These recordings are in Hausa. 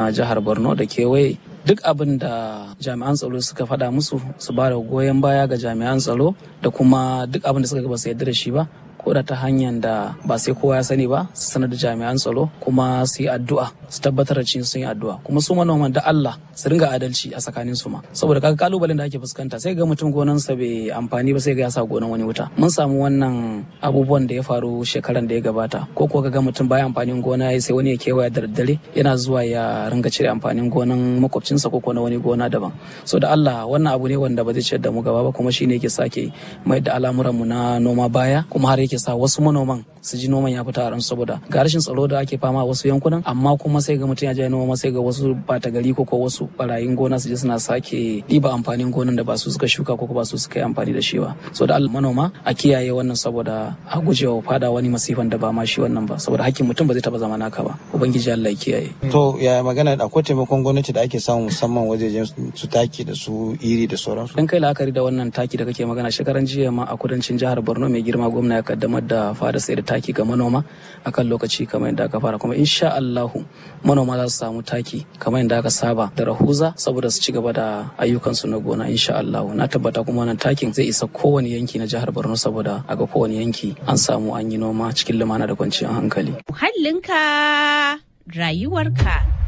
jihar borno da kewaye duk abin da jami'an tsaro suka faɗa musu su ba da goyon baya ga jami'an tsaro da kuma duk abin da suka ba su yarda da shi ba ko da ta hanyar da ba sai kowa ya sani ba su sanar da jami'an tsaro kuma su yi addu'a su tabbatar da cin sun yi addu'a kuma su manoman da Allah su ringa adalci a tsakanin su ma saboda kaga kalubalen da ake fuskanta sai ga mutum gonansa bai amfani ba sai ga ya sa gonan wani wuta mun samu wannan abubuwan da ya faru shekaran da ya gabata ko ko ga mutum baya amfanin gona sai wani ya kewaya da daddare yana zuwa ya ringa cire amfanin gonan makwabcinsa ko na wani gona daban so da Allah wannan abu ne wanda ba zai ciyar da mu gaba ba kuma shine yake sake mai da al'amuranmu na noma baya kuma har yake sa wasu manoman su ji noman ya fita a ran saboda ga rashin tsaro da ake fama a wasu yankunan amma kuma sai ga mutum ya je noma sai ga wasu bata gari ko ko wasu barayin gona su je suna sake ɗiba amfanin gonan da ba su suka shuka ko ba su suka yi amfani da shi ba so da Allah manoma a kiyaye wannan saboda a gujewa fada wani masifan da ba ma shi wannan ba saboda hakkin mutum ba zai taba zama naka ba ubangiji Allah ya kiyaye to ya magana akwai taimakon gwamnati da ake samu musamman wajejen su taki da su iri da sauransu dan kai la'akari da wannan taki da kake magana shekaran jiya ma a kudancin jihar Borno mai girma gwamna ya kaddamar da fara sai da taki ga manoma akan lokaci kamar yadda aka fara kuma insha Allahu manoma za su samu taki kamar yadda aka saba da rahuza saboda su ci gaba da ayyukansu na gona insha Allahu na tabbata kuma wannan takin zai isa kowane yanki na jihar Borno saboda a ga kowane yanki an samu an yi noma cikin lumana da kwanciyar hankali muhallinka rayuwarka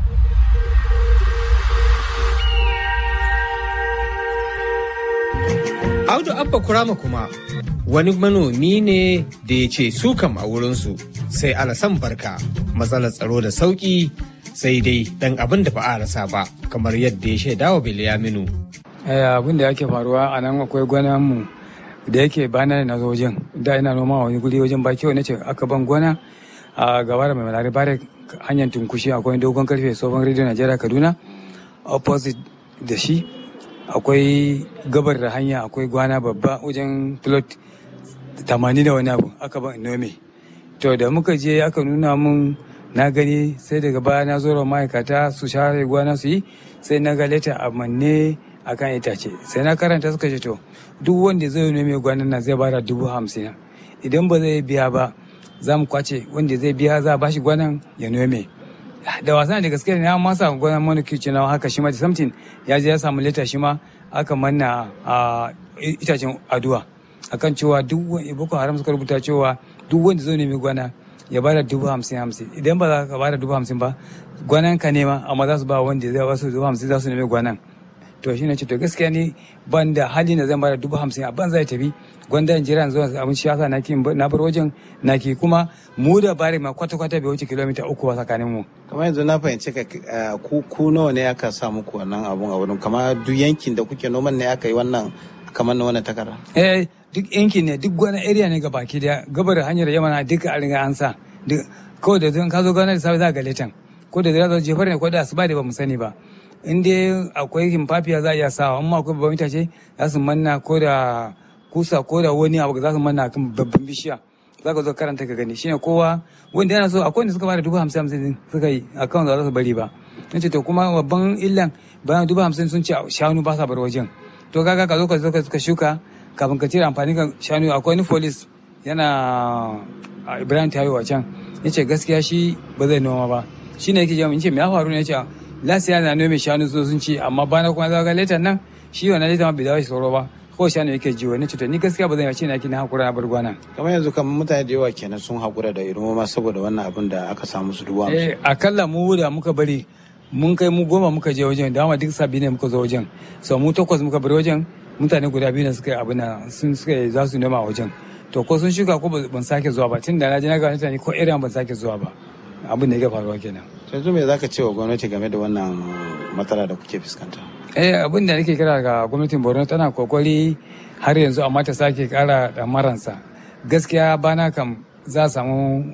Audu Abba Kurama kuma wani manomi ne da ya ce su kam a wurinsu sai alasan barka matsalar tsaro da sauki sai dai dan abin da ba a rasa ba kamar yadda ya shaida wa Bilyaminu. abin da yake faruwa a nan akwai gwana mu da yake bana na zo wajen da ina noma wani guri wajen baki wani ce aka ban gwana a gaba da mai malari bare hanyar tunkushi akwai dogon karfe tsohon rediyo najeriya kaduna opposite da shi akwai gabar da hanya akwai gwana babba wajen plot tamanin da wani abu aka ban nome to da muka je aka nuna mun na gani sai daga baya na zo ma'aikata su share gwana su yi sai na ga leta a manne a kan itace sai na karanta suka ce to duk wanda zai nome gwanan nan zai bada dubu hamsin idan ba zai biya ba za mu kwace wanda zai biya za a bashi gwanan ya nome da wasa da gaske ne an masa gwanan manukici na haka shi ma da samtin ya je ya samu leta shi ma aka manna a itacen aduwa akan cewa duk wani boko haram suka rubuta cewa duk wanda zai nemi gwana ya bada dubu hamsin hamsin idan ba za ka bada dubu hamsin ba gwanan ka nema amma za su ba wanda zai basu dubu hamsin za su nemi gwanan to shi ne ce to gaskiya ni ban da hali na zan bada dubu hamsin a ban zai tafi gwanda in jira zuwa abin shi yasa na ki na bar wajen na ki kuma mu da bari ma kwata kwata bai wuce kilomita uku ba tsakanin mu kamar yanzu na fahimci ka ku ku nawa ne aka sa muku wannan abun a wurin kamar duk yankin da kuke noman ne aka yi wannan kamar na wannan takarda eh duk yankin ne duk wani area ne ga baki da gabar hanyar yamana duka a riga an sa kawai da zan ka zo gana da safe za ga letan ko da zai jefar ne ko da asuba da ba mu sani ba in dai akwai himfafiya za a iya sawa amma akwai babban itace za su manna ko da kusa ko da wani abu za su manna kan babban bishiya za ka zo karanta ka gani shine kowa wanda yana so akwai wanda suka bada dubu hamsin hamsin suka yi akan za su bari ba in ce to kuma babban illan bayan dubu hamsin sun ce shanu ba sa bar wajen to kaga ka zo ka zo ka shuka kafin ka cire amfani ka shanu akwai wani folis yana ibrahim tayo a can ya ce gaskiya shi ba zai noma ba shi ne yake jami in ce me ya faru ne ya ce lasiya na nome shanu so sun ce amma bana kuma zaga letan nan shi wannan letan bai dawo shi sauro ba ko shanu yake jiwo ne cuta ni gaskiya ba zan yace na kina hakura na bar gwana kamar yanzu kamar mutane da yawa kenan sun hakura da irin noma saboda wannan abin da aka samu su duba eh akalla mu da muka bari mun kai mu goma muka je wajen dama duk sabi ne muka zo wajen so mu takwas muka bari wajen mutane guda biyu ne suka yi abin sun suka za su noma wajen to ko sun shuka ko ban sake zuwa ba tun da na je na ga mutane ko irin ban sake zuwa ba abin da yake faruwa kenan yanzu me zaka ce wa gwamnati game da wannan matsala da kuke fuskanta eh abin da nake kira ga gwamnatin Borno tana kokari har yanzu amma ta sake kara maransa gaskiya bana kam za a samu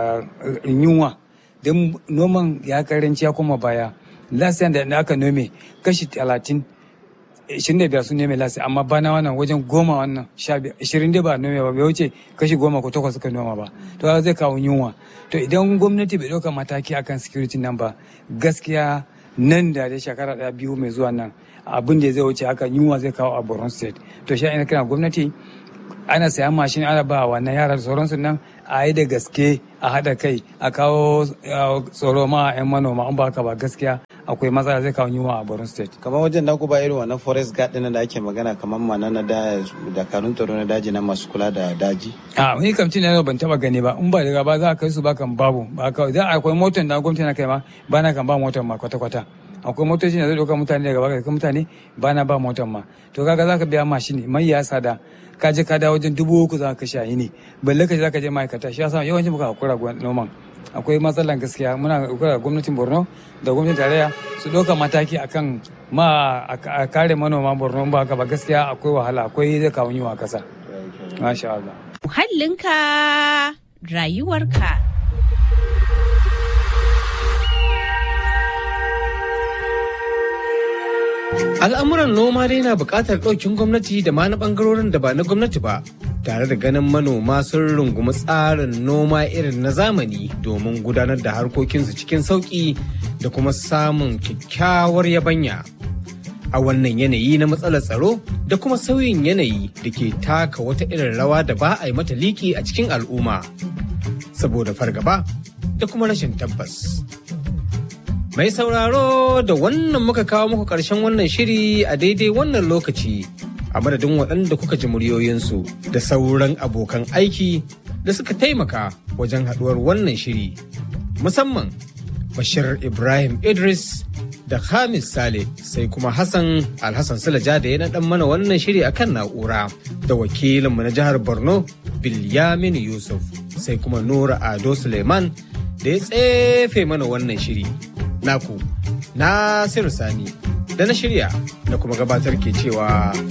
yunwa don noman ya karanci ya koma baya last da aka nome kashi talatin ishirin da biyar sun nome lasi amma bana wannan wajen goma wannan sha biyar ishirin da ba nome ba bai wuce kashi goma ko takwas suka noma ba to zai kawo yunwa to idan gwamnati bai ɗauka mataki akan security nan ba gaskiya nan da dai shekara ɗaya biyu mai zuwa nan abin da zai wuce haka yunwa zai kawo a borno state to shi ina kira gwamnati ana sayan mashin ana ba wannan yara da sauransu nan a yi da gaske a haɗa kai a kawo tsoro ma 'yan manoma an ba ka ba gaskiya akwai matsala zai kawo yunwa a Borno State. kamar wajen da ba irin wannan forest guard ɗin da ake magana kamar mana na da dakarun tsaro na daji na masu kula da daji a wani kamcin na ban taba gani ba in ba daga ba za a kai su ba kan babu ba kawai za akwai motar da gwamnati na kai ma ba na kan ba motar ma kwata kwata akwai motoci da zai ɗauka mutane daga baka kai mutane ba na ba motar ma to kaga za ka biya mashini mai ya sada ka je ka dawo wajen dubu uku za ka kashe ne balle ka je za ka je ma'aikata shi yasa yawancin muka hakura noman akwai matsalan gaskiya muna hakura gwamnatin borno da gwamnatin tarayya su ɗauka mataki akan ma a kare manoma borno ba ka ba gaskiya akwai wahala akwai zai kawo yiwa kasa masha Allah muhallinka rayuwarka Al'amuran noma dai na buƙatar ɗaukin gwamnati da ma na ɓangarorin da ba na gwamnati ba, tare da ganin manoma sun rungumi tsarin noma irin na zamani domin gudanar da harkokinsu cikin sauƙi da kuma samun kyakkyawar yabanya. A wannan yanayi na matsalar tsaro da kuma sauyin yanayi da ke taka wata irin rawa da ba a yi mata liki a cikin al'umma, saboda fargaba da kuma rashin tabbas. Mai sauraro da wannan muka kawo muku ƙarshen wannan shiri a daidai wannan lokaci a madadin waɗanda kuka ji muryoyinsu da sauran abokan aiki da suka taimaka wajen haɗuwar wannan shiri. Musamman Bashir Ibrahim Idris da Hamis Sale sai kuma Hassan Alhassan Sulaja da ya naɗan mana wannan shiri a kan na'ura da wakilinmu na jihar Borno Bilyamin Yusuf sai kuma Nura Ado Suleiman da ya tsefe mana wannan shiri. naku Nasiru Sani da na shirya da kuma gabatar ke cewa